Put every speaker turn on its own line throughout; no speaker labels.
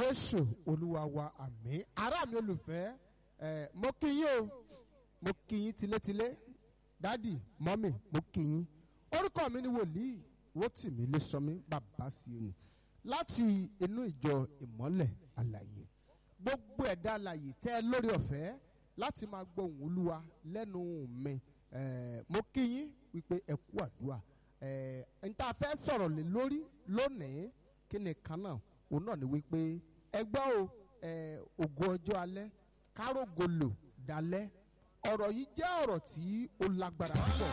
jésù olúwa wa àmín ará mi olùfẹ́ ẹ mo kí yín o mo kí yín tilétilé dádì mọ́mì mo kí yín orúkọ mi ni wòlíì Rótìmí Ilésanmí bàbá Síónì láti inú ìjọ ìmọ́lẹ̀ àlàyé gbogbo ẹ̀dá àlàyé tẹ́ ẹ lórí ọ̀fẹ́ láti máa gbóhùn olúwa lẹ́nu mi ẹ mo kí yín wípé ẹ kú àdúrà ẹ n ta fẹ́ sọ̀rọ̀ lé lórí lónìí kí ni kan náà òun náà ni wípé ẹgbẹ́ o ẹ ògo ọjọ́ alẹ́ kárògò lò dalẹ́ ọ̀rọ̀ yìí jẹ́ ọ̀rọ̀ tí ó lágbára púpọ̀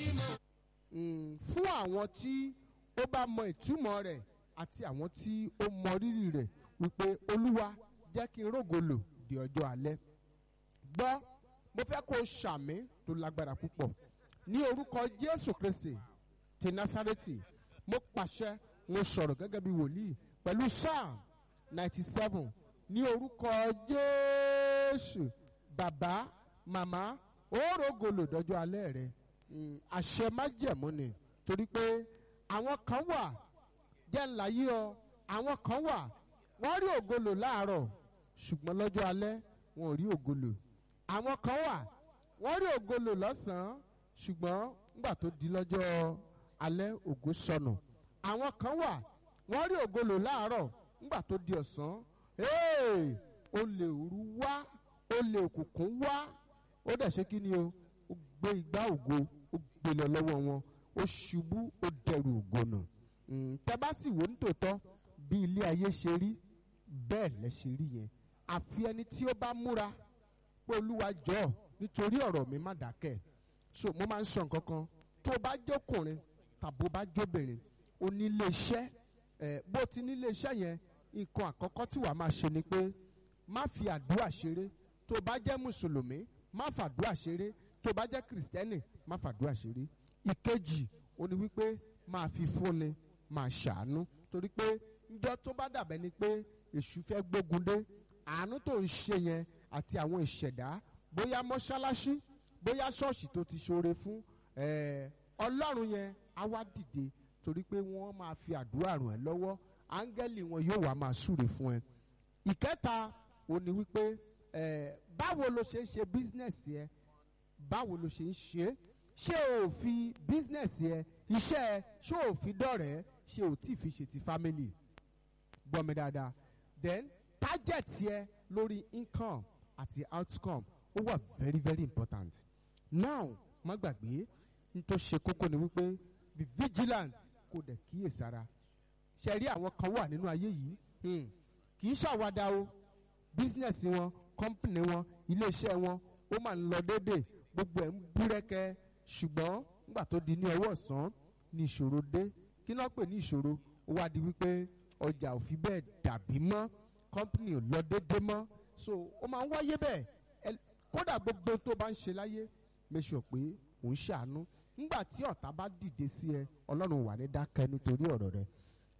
Mm, fún àwọn tí ó bá mọ ìtumọ̀ rẹ̀ àti àwọn tí ó mọ rírì rẹ̀ wípé olúwa jẹ́ kí n rògo lò di ọjọ́ alẹ́ gbọ́ mo fẹ́ kó o ṣàmì tó lágbára púpọ̀ ní orúkọ jésù kristi ti násárẹ́tì mo pàṣẹ mo sọ̀rọ̀ gẹ́gẹ́ bí wòlíì pẹ̀lú psalm ninety seven ní orúkọ jésù bàbá màmá ó rògo lò dọjọ́ alẹ́ rẹ̀ Mm, àṣẹ májẹ̀mú ni torí pé àwọn kan wà jẹ́ ńlá yí ọ àwọn kan wà wọ́n rí ògolo láàárọ̀ ṣùgbọ́n lọ́jọ́ alẹ́ wọn ò rí ògolo àwọn kan wà wọ́n rí ògolo lọ́sàn-án ṣùgbọ́n nígbà tó di lọ́jọ́ alẹ́ ògo sọnù àwọn kan wà wọ́n rí ògolo láàárọ̀ nígbà tó di ọ̀sán ee olè òru wá olè òkùnkùn wá ó dẹ̀ ṣe kí ni o ó gbé igbá ògo ó gbé lọ lọ́wọ́ wọn ó ṣubú ó dẹrù ògo nù tẹ́ bá sì wò ní tòótọ́ bí ilé ayé ṣe rí bẹ́ẹ̀ lẹ ṣe rí yẹn àfi ẹni tí ó bá múra pé olúwa jọ nítorí ọ̀rọ̀ mi má dákẹ́ so mo máa ń sọ nǹkan kan tó o bá jókùnrin tàbí o bá jóbìnrin o ní ilé iṣẹ́ ẹ̀ bó ti ní ilé iṣẹ́ yẹn nǹkan àkọ́kọ́ tí wàá máa ṣe ni pé má fi àdúrà ṣeré tó o bá jẹ́ mùsùlùmí má fàdúrà ṣeré tó bá jẹ́ kìrìsìtẹ́nì má fàdúrà ṣeré ìkejì ó ní wípé máa fi fúnni máa ṣàánú torí pé njọ́ tó bá dàbẹ́ ni pé èṣù fẹ́ gbógun dé àánú tó ń ṣe yẹn àti àwọn ìṣẹ̀dá bóyá mọ́ṣáláṣí bóyá ṣọ́ọ̀ṣì tó ti ṣoore fún ọlọ́run yẹn á wá dìde torí pé wọ́n máa fi àdúrà ràn ẹ́ lọ́wọ́ áńgẹ́lì wọn yóò wá máa súre fún ẹ ìkẹta ó ní wípé báwo ló ṣe ń ṣe bísínẹ̀sì ẹ báwo ló ṣe ń ṣe é ṣé o fi bísínẹ̀sì ẹ iṣẹ́ ẹ ṣé o fi dọ̀rẹ́ ṣé o tí fi ṣe ti family gbọ́ mi dáadáa then target yẹ lórí income àti outcome ó wà very very important now má gbàgbé n tó ṣe kókó ni wípé be vigilant kó dẹ̀ kíyèsára ṣe rí àwọn kan wà nínú ayé yìí kì í ṣàwádà o business wọn company wọn iléeṣẹ́ wọn ó máa ń lọ déédéé gbogbo ẹ̀ ń búrẹ́kẹ́ ṣùgbọ́n nígbà tó di ní ọwọ́ ọ̀sán ní ìṣòro dé kí náà pè ní ìṣòro ó wá di wípé ọjà ò fi bẹ́ẹ̀ dàbí mọ́ company ò lọ déédéé mọ́ so ó máa ń wáyé bẹ́ẹ̀ kódà gbogbo tó bá ń ṣe láyé make sure pé ò ń ṣàánú nígbà tí ọ̀tá bá dìde sí ẹ ọlọ́run wà ní dákẹ́ nítorí ọ̀rọ̀ rẹ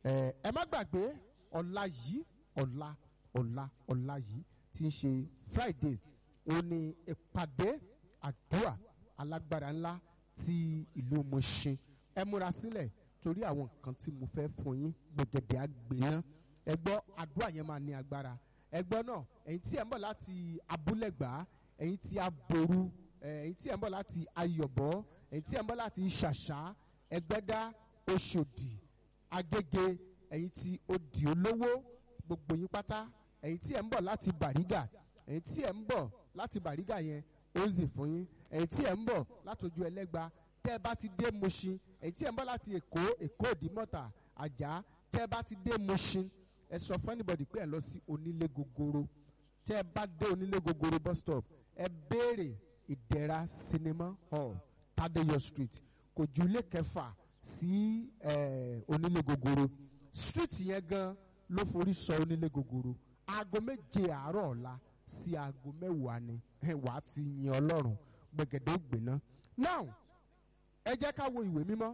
ẹ má gbàgbé ọ̀la yìí ọ̀la ọ̀la ọ̀la yìí tí ń ṣe Friday ó ní ìpàdé àdúrà alágbára ńlá ti ìlú Mùṣin ẹ múra sílẹ̀ torí àwọn nǹkan tí mo fẹ́ fún yín gbẹ̀gẹ̀dẹ̀ àgbẹ̀ná ẹ gbọ́ àdúrà yẹn máa ní agbára ẹ gbọ́ náà ẹ̀yin tí ẹ̀ ń bọ̀ láti abúlẹ̀gbá ẹ̀yin tí aboru ẹ̀yin tí ẹ̀ ń bọ̀ láti ayọ̀bọ̀ ẹ̀yin tí ẹ̀ ń bọ̀ láti ṣàṣà ẹgbẹ́dá oṣòdì agége ẹ̀yin tí odi olówó gbogbo yín pátá ẹ̀yin tí ẹ̀ ń bọ̀ láti bàrígà ẹ̀yin tí ẹ̀ ń bọ̀ láti bàrígà yẹn ó zì fún yín ẹ̀yin tí ẹ̀ ń bọ̀ látọjú ẹlẹ́gba tẹ́ ẹ bá ti dé Mushin ẹ̀yin tí ẹ̀ ń bọ̀ láti Èkó Èkó Ìdímọ̀tà Àjà tẹ́ ẹ bá ti dé Mushin ẹ sọ fún anybody pé ẹ lọ sí onílé gogoro tẹ́ ẹ bá dé onílé gogoro bus stop ẹ béèrè Ìdẹ̀ra cinema hall Tadeyo street kò ju ilé kẹfà sí onílé gogoro street yẹn gan ló forí sọ onílé gogoro aago méje àárọ̀ ọ̀la sí aago mẹ́wàá ni wà á ti yin ọlọ́run gbẹ̀gẹ̀dẹ̀ ògbéná. now ẹ jẹ́ ká wo ìwé mímọ́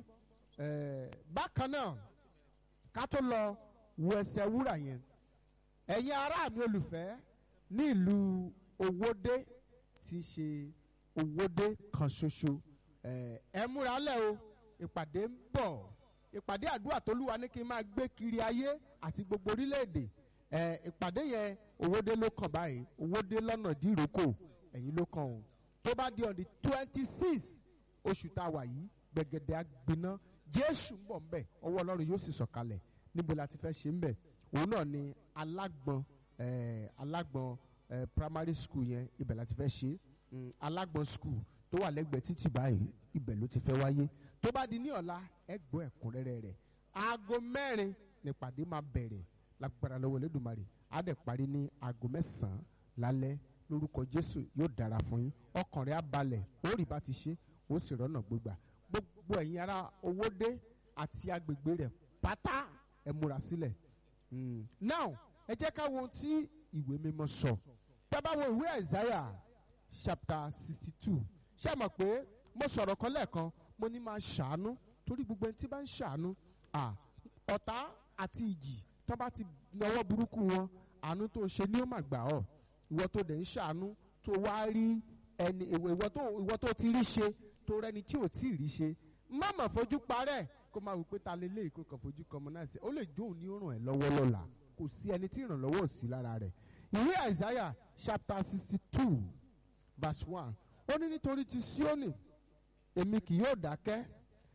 bákan náà ká tó lọ wo ẹsẹ̀ wúrà yẹn ẹ̀yin ará mi olùfẹ́ ní ìlú owódé tí í ṣe owódé kan ṣoṣo ẹ múra lẹ̀ o ìpàdé ń bọ̀ ìpàdé àdúrà tólúwa ní kí n máa gbé kiri ayé àti gbogbo orílẹ̀-èdè ẹ ìpàdé yẹn owóde ló kàn báyìí owóde lọ́nà dìrókò ẹ̀yìn ló kàn o tó bá di on the twenty six oṣù tá a wà yìí gbẹ̀gẹ̀dẹ̀ agbiná jésù ń bọ̀ ń bẹ̀ ọwọ́ ọlọ́run yóò sì sọ̀kalẹ̀ níbo la ti fẹ́ ṣe ń bẹ̀ òun náà ni alágbọ̀n eh, alágbọ̀n eh, primary school yẹn ibẹ̀ la ti fẹ́ ṣe mm, alágbọ̀n school tó wà lẹ́gbẹ̀ẹ́ títì báyìí ibẹ̀ ló ti fẹ́ wáyé tó bá di ní ọ̀la ẹ gbọ́ ẹ̀kúnrẹ́rẹ́ rẹ̀ aago mẹ́rin nípàdé máa bẹ̀rẹ̀ lágbára lọ́wọ́ Olódùmarè á dẹ̀ parí ní aago mẹ́sàn-án lálẹ́ lórúkọ Jésù yóò dára fún yín ọkàn rẹ̀ á balẹ̀ ó rí bá ti ṣe ó sì rọ́nà gbégbà gbogbo ẹ̀yin ará Owódé àti agbègbè rẹ̀ pátá ẹ múra sílẹ̀ Mm. now ẹ jẹ́ ká wo ohun tí ìwé mímọ́ sọ tá a bá wo ìwé Isaiah chapter sixty two ṣé ẹ mọ̀ pé mo sọ̀rọ̀ kan lẹ́ẹ̀kan mo ní máa ṣàánú torí gbogbo ẹni tí bá ń ṣàánú à ọ̀tá àti ìjì tó bá ti nawọ́ burúkú wọn àánú tó ṣe ni ó mà gbà ọ́ ìwọ tó dẹ̀ ń ṣàánú tó wá rí ẹni ìwọ tó ìwọ tó ti rí ṣe tó rẹni tí ò tí ì rí ṣe má mà fojú parẹ́ kó máa wò pé ta lè lé ìkó kan fojú kan mọ́ náà sí ó lè jó òun ní ó ràn ẹ́ lọ́wọ́ lọ́la kò sí ẹni tí ìrànlọ́wọ́ ò sí lára rẹ̀ ìwé Isaiah chapter sixty two verse one ó ní nítorí ti Síónì èmi kì yóò dákẹ́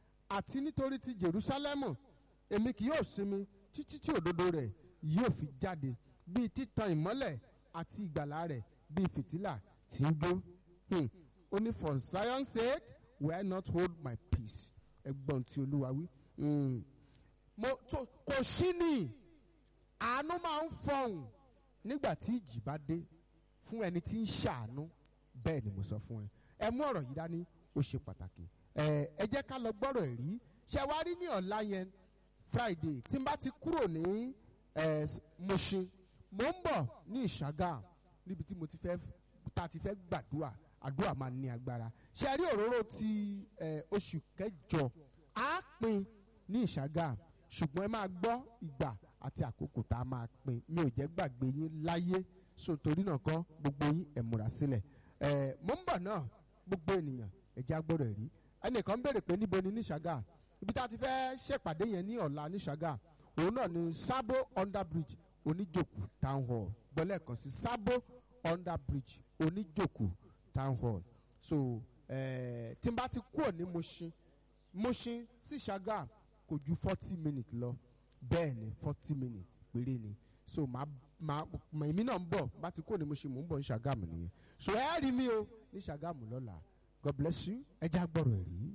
àti nítorí ti Jerúsálẹ́mù èmi kì yóò sinmi títí tí òdodo rẹ̀ yóò fi jáde bíi títan ìmọ́lẹ̀ àti ìgbàlà rẹ̀ bíi fìtílà tí ń jó Hmm. ó ní for Zion's sake will I not hold my peace ẹgbọ́n tí olúwa wí. Hmm. mo tó kò sí ni àánú máa ń fọhùn nígbà tí ìjì bá dé fún ẹni tí ń ṣàánú bẹ́ẹ̀ ni mo sọ fún ẹ ẹ mú ọ̀rọ̀ yìí dání ó ṣe pàtàkì ẹ ẹ jẹ́ ká lọ gbọ́rọ̀ ẹ̀ rí ṣe wá rí ní ọ̀la yẹn Friday tí n bá ti kúrò ní ẹ Mùṣin mo ń bọ̀ ní Ìṣàgà níbi tí mo ti fẹ́ ta ti fẹ́ gbàdúrà àdúrà máa ní agbára ṣe rí òróró ti ẹ oṣù kẹjọ á pín ní Ìṣàgà ṣùgbọ́n ẹ máa gbọ́ ìgbà àti àkókò tá a máa pín mi ò jẹ́ gbàgbé yín láyé so torí náà kọ́ gbogbo yín ẹ̀ múra sílẹ̀ ẹ̀ mo ń bọ̀ náà gbogbo ènìyàn ẹ̀jẹ̀ agbọ́dọ̀ rí ẹnìkan béèrè pé níbo ni ní Ṣàgà ibi tá a ti fẹ́ ṣèpàdé yẹn ní ọ̀la ní Ṣàgà òun náà ni Sabo underbridge oníjòkù town hall gbọ́lẹ̀ kan sí Sabo underbridge oníjòkù town hall so eh, tí n bá ti kúrò ní Mushin Mushin sí Ṣàgà kò ju forty minutes lọ bẹ́ẹ̀ ni forty minutes péré ni so màá màá mà èmi náà ń bọ̀ bá ti kúrò ní Mushin mò ń bọ̀ ní Ṣàgámù nìyẹn so ẹ rí mi o ní Ṣàgámù lọ́la God bless you ẹ já gbọ́rọ̀ ẹ̀ rí.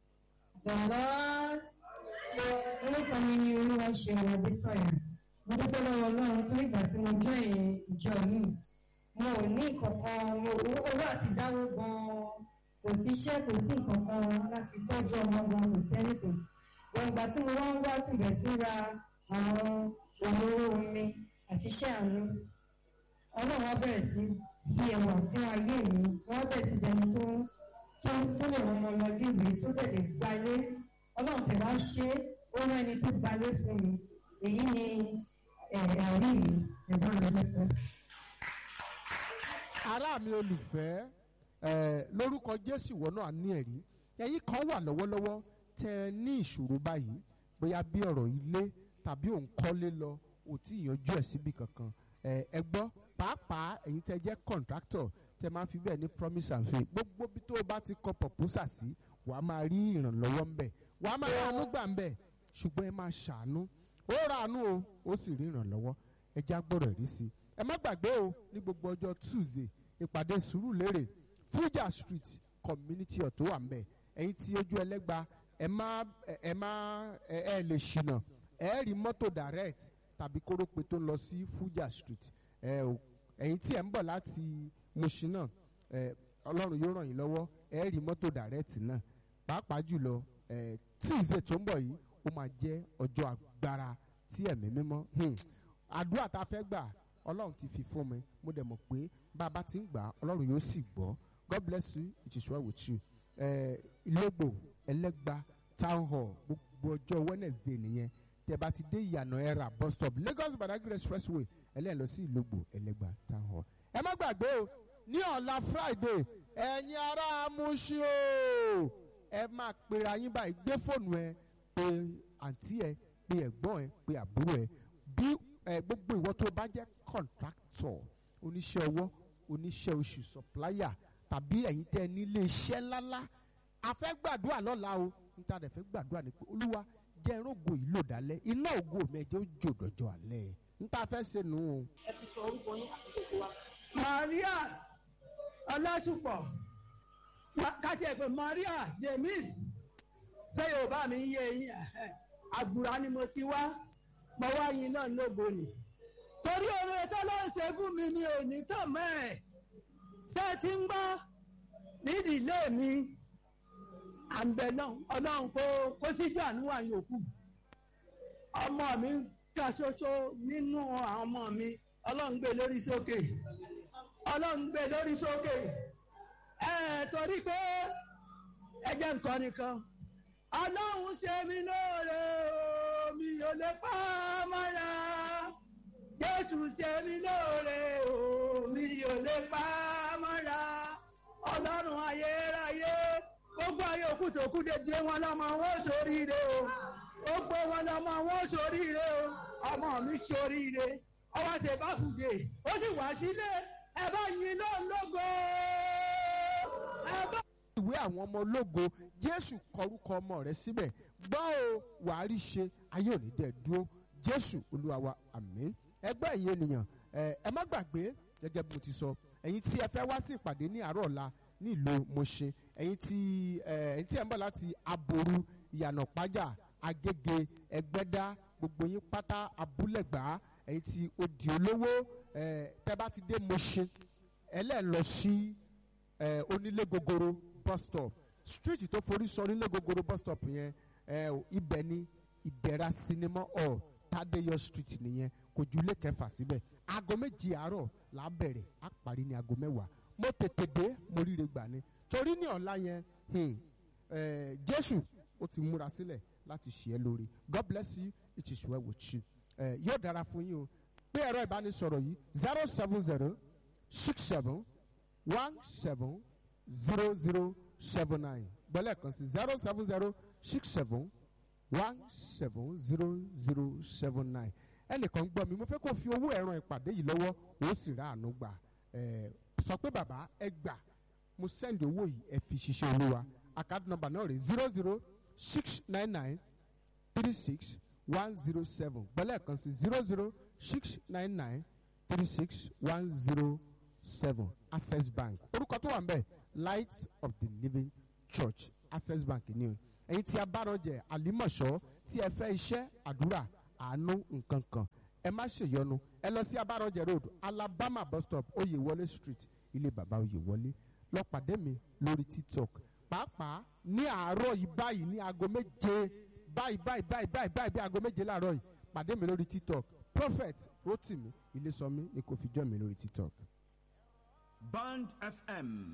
Bàbá orúkọ mi ni olúwa ṣe ọ̀rọ̀ sọ̀yà. Mo dúpẹ́ lọ́wọ́ Ọlọ́run tó ìgbà tí mo jọ ìjọ yìí. Mo ò ní ìkọ̀kan mo owó àti dáwó gan-an. Kò sí iṣẹ́ kò sí ìkọ̀kan láti tọ́jú ọmọ gan kò sí ẹnìkan. Ìgbà tí mo wá ń wá síbẹ̀ sí ra àwọn òróró omi àti iṣẹ́ àánú. Ọlọ́run á bẹ̀rẹ̀ sí fi ẹ̀wà fún ayé mi. Wọ́n bẹ̀rẹ̀ sí dẹni tó ń tó tó lè wọ́n mọ lọ léèwé tó lè lè gbalé ọlọ́run tẹ̀ wá ṣe ó rán ẹni tó gbalé fún mi èyí ni ẹ̀rí mi ẹ̀gbọ́n mi lọ́pọ̀.
ará mi olùfẹ́ ẹ lórúkọ Jésù ìwọ náà ní ẹ̀rí ẹ̀yin kan wà lọ́wọ́lọ́wọ́ tẹ ẹ ní ìṣòro báyìí bóyá bí ọ̀rọ̀ ilé tàbí òun kọ́lé lọ ò tí ì yanjú ẹ̀ síbi kankan ẹ ẹ gbọ́ pàápàá ẹ̀yin tẹ jẹ́ contractor tẹ máa fi bẹ́ẹ̀ ní promise and faith gbogbo bí tó o bá ti kọ proposal sí wàá máa rí ìrànlọ́wọ́ ń bẹ̀ wàá máa ránú gbà ń bẹ̀ ṣùgbọ́n ẹ máa ṣàánú ó ránú o ó sì rí ìrànlọ́wọ́ ẹ já gbọ́dọ̀ rí sí i ẹ má gbàgbé o ní gbogbo ọjọ́ Tuesday ìpàdé Sùúrùlérè Fuja Street community hall tó wà ń bẹ̀ ẹ̀yin tí ojú ẹlẹ́gba ẹ má ẹ má ẹ ẹ lè ṣìnà ẹ rí mọ́tò direct tàbí kórópè tó ń lọ sí Fuja Street ẹ o ẹ̀yin tí ẹ ń bọ̀ láti Mushin náà ẹ Ọlọ́run yóò ràn yín lọ́wọ́ ẹ rí mọ́tò direct náà pàápàá jùlọ ẹ Tuesday tó ń bọ̀ yìí ó máa jẹ́ ọjọ́ agbára tí ẹ̀mí mímọ́ hmm, àdúrà tá a fẹ́ gbà Ọlọ́run ti fi fún mi mo dẹ̀ mọ̀ pé bá a bá ti ń gbà Ọlọ́run yóò sì gbọ́ God bless you it is well with you ẹ Ìlógbò Ẹlẹ́gba town hall gbogbo ọjọ́ Wednesday nìyẹn tẹ́ bá ti dé ìyànà ẹ̀rà bus stop Lagos Badagry expressway ẹlẹ́yìn lọ sí Ìlógbò Ẹlẹ́gba town hall ẹ má gbàgbé o ní ọ̀la Friday ẹ̀yin ará Mushin o ẹ máa pera yín báyìí gbé fóònù ẹ pé àǹtí ẹ pé ẹ̀gbọ́n ẹ pé àbúrò ẹ bí ẹ gbogbo ìwọ tó bá jẹ́ contractor oníṣẹ́ ọwọ́ oníṣẹ́ oṣù supplier tàbí ẹ̀yin tẹ́ ẹ nílé iṣẹ́ ńláńlá a fẹ́ gbàdúrà lọ́la o níta dẹ̀ fẹ́ gbàdúrà ni pé olúwa jẹ́ irógo yìí lò dálẹ́ iná ògo mi ẹ̀jẹ̀ ó jò dọ̀jọ́ alẹ́ níta fẹ́ ṣe nù ú.
ẹ ti sọ orúkọ yín àti ètò wa.
maria ọlásùpọ̀ Ma- káṣí ẹ̀ pé maria james ṣé yorùbá mi ń yé yín Ẹ̀hẹ́. àgbùrá ni mo ti wá mo wá yín náà lógo ni torí oore tó ló ń ṣe fún mi ni ò ní tàn mọ́ ẹ̀ ṣé ẹ ti ń gbọ́ nídìílé mi àǹbẹ̀ náà ọlọ́run kó kó síjú àánú wà yòókù ọmọ mi ká ṣoṣo nínú àwọn ọmọ mi ọlọ́run gbé lórí sókè ọlọ́run gbé lórí sókè ẹ torí pé ẹ jẹ́ nǹkan nìkan ọlọ́run ṣe mí lóore o, mi ò lè pa á mọ́ra jésù ṣe mí lóore o, mi ò lè pa á mọ́ra ọlọ́run ayérayé gbogbo ayé òkú tó kú dédé wọn lọ́mọ wọn sóríire o gbogbo wọn lọ́mọ wọn sóríire o ọmọ mi sóríire ọwọ́ tẹ bá kùdé ó sì wá sílé ẹ bá yin náà lógo ẹ bá.
ìwé àwọn ọmọ ológo jésù kọrúkọ ọmọ rẹ síbẹ̀ gbọ́ o wàá rí ṣe ayé òní dẹ̀ dúró jésù olúwa wa àmín ẹgbẹ́ ẹ̀yin ènìyàn ẹ ẹ má gbàgbé gẹ́gẹ́ bí mo ti sọ ẹ̀yin tí ẹ fẹ́ wá sí ìpàdé ní àárọ̀ ọ̀la ní ìlú Mọ̀ṣẹ́ ẹ̀yin tí ẹ ẹ̀yin tí ẹ ń bọ̀ láti aboru ìyànà pájà agége ẹgbẹ́dá gbogbo yín pátá abúlẹ̀gbá ẹ̀yin tí odi olówó ẹ tẹ́ bá ti dé Mọ̀ṣẹ́ ẹlẹ́ẹ̀ lọ sí ẹ onílé gogoro bus stop street tó forí sọ onílé gogoro bus stop yẹn ẹ ibẹ̀ ni ìdẹ̀ra cinema hall tadeyo street nìyẹn kò ju ilé kẹfà síbẹ̀ aago méjì àárọ̀ là á bẹ̀rẹ̀ á parí ní aago mẹ́wàá mo tètè dé mo ríre gbà ni torí ní ọ̀la yẹn hmm, eh, jésù ó ti múra sílẹ̀ láti ṣe é lórí god bless you it is well with you eh, yóò dára fún yín o pé ẹ̀rọ ìbánisọ̀rọ̀ yìí zero seven zero six seven one seven zero zero seven nine gbọ́lẹ̀ kan sí zero seven zero six seven one seven zero zero seven nine ẹnìkan gbọ́ mi mo fẹ́ kó fi owó ẹ̀rọ ìpàdé yìí lọ́wọ́ ó sì rà àánú gbà ẹ̀ sọ pé bàbá ẹ gbà mo send owó yìí ẹ fi ṣiṣẹ́ olúwa account number náà rè zero zero six nine nine three six one zero seven gbọ́lẹ̀ kan sí zero zero six nine nine three six one zero seven access bank orúkọ tó wà ń bẹ̀ light of the living church access bank ni o ẹ̀yin tí a bá rọjẹ àlímọ̀ṣọ́ tí ẹ fẹ́ iṣẹ́ àdúrà àánú nǹkan kan ẹ má ṣèyọnu ẹ lọ sí abárọjẹ road alabama bus stop oyèwọlé street ilé bàbá oyèwọlé lọ pàdé mi lórí tiktok pàápàá ní àárọ̀ yìí báyìí ní aago méje báyìí báyìí báyìí báyìí báyìí bí aago méje láàárọ̀ yìí pàdé mi lórí tiktok prophet rotimi ilésọmí ni kò fi jọ́ mi lórí tiktok.
Band FM